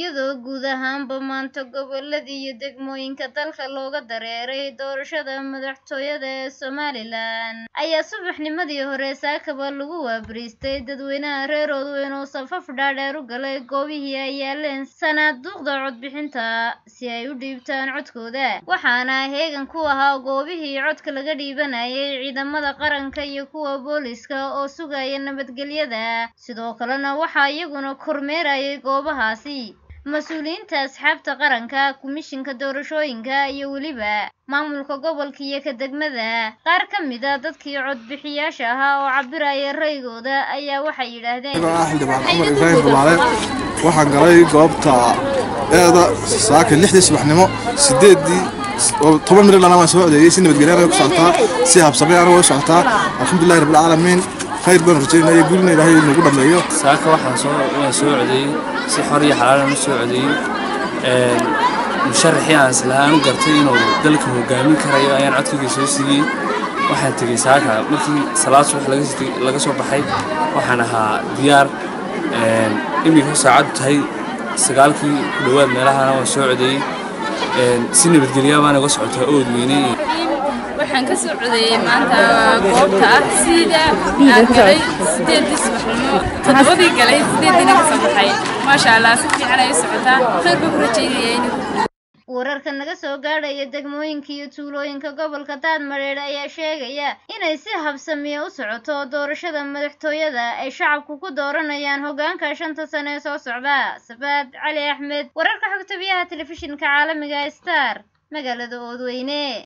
iyadoo guud ahaanba maanta gobolada iyo degmooyinka dalka looga dareeray doorashada madaxtooyada ee somalilan ayaa subaxnimadii hore saakaba lagu waabariistay dadweynaha reer oodweyn oo safaf dhaadheer u galay goobihii ay yaaleen sanaaduuqda codbixinta si ay u dhiibtaan codkooda waxaana heegan ku ahaa goobihii codka laga dhiibanayay ciidamada qaranka iyo kuwa booliska oo sugaya nabadgelyada sidoo kalena waxaa iyaguna kormeerayay goobahaasi mas-uuliyiinta asxaabta qaranka komishinka doorashooyinka iyo weliba maamulka gobolka iyo ka degmada qaar ka mid a dadkii codbixiyaasha ahaa oo cabiraya raygooda ayaa waxay yidhaahdeen ah xildhibaan cumar ibraahim rumaale waxaan galay goobta eeda saaka lixdii subaxnimo sideedii toban mirir lana waan soo codeeyey si nabadgelyaana ku socotaa si habsamay ana way socotaa alxamdulillahi rabbilcaalamiin khayr baan rajaynaya gurina ilaahay nagu dhammeeyo saaka waxaan soo waan soo codeeyey si xor iyo xalaalan u soo codeeyey musharaxii aan islahaan u gartay inuu dalka hogaamin karayo ayaan codkayga soo siiyey waxaan tegey saaka markii salaad subax laga soo baxay waxaan ahaa diyaar iminka saacaddu tahay sagaalkii ku dhowaad meelahana waan soo codeeyey si nabadgelyaa baana uga socotaa ood weyne waxaan ka soo codeeyey maanta goobta ah sida aan galay sideedii subaxnimo toddobadii galay sideediina ka soo baxay maasha allah si fiican ay u socotaa khayr baan ku rajaynaya inuu wararka naga soo gaadhaya degmooyinka iyo tuulooyinka gobolka daadmareedh ayaa sheegaya inay si habsamiya u socoto doorashada madaxtooyada ay shacabku ku dooranayaan hoggaanka shanta sane ee soo socda sabaad cali axmed wararka xogta biyaha telefishinka caalamiga star magaalada oodweyne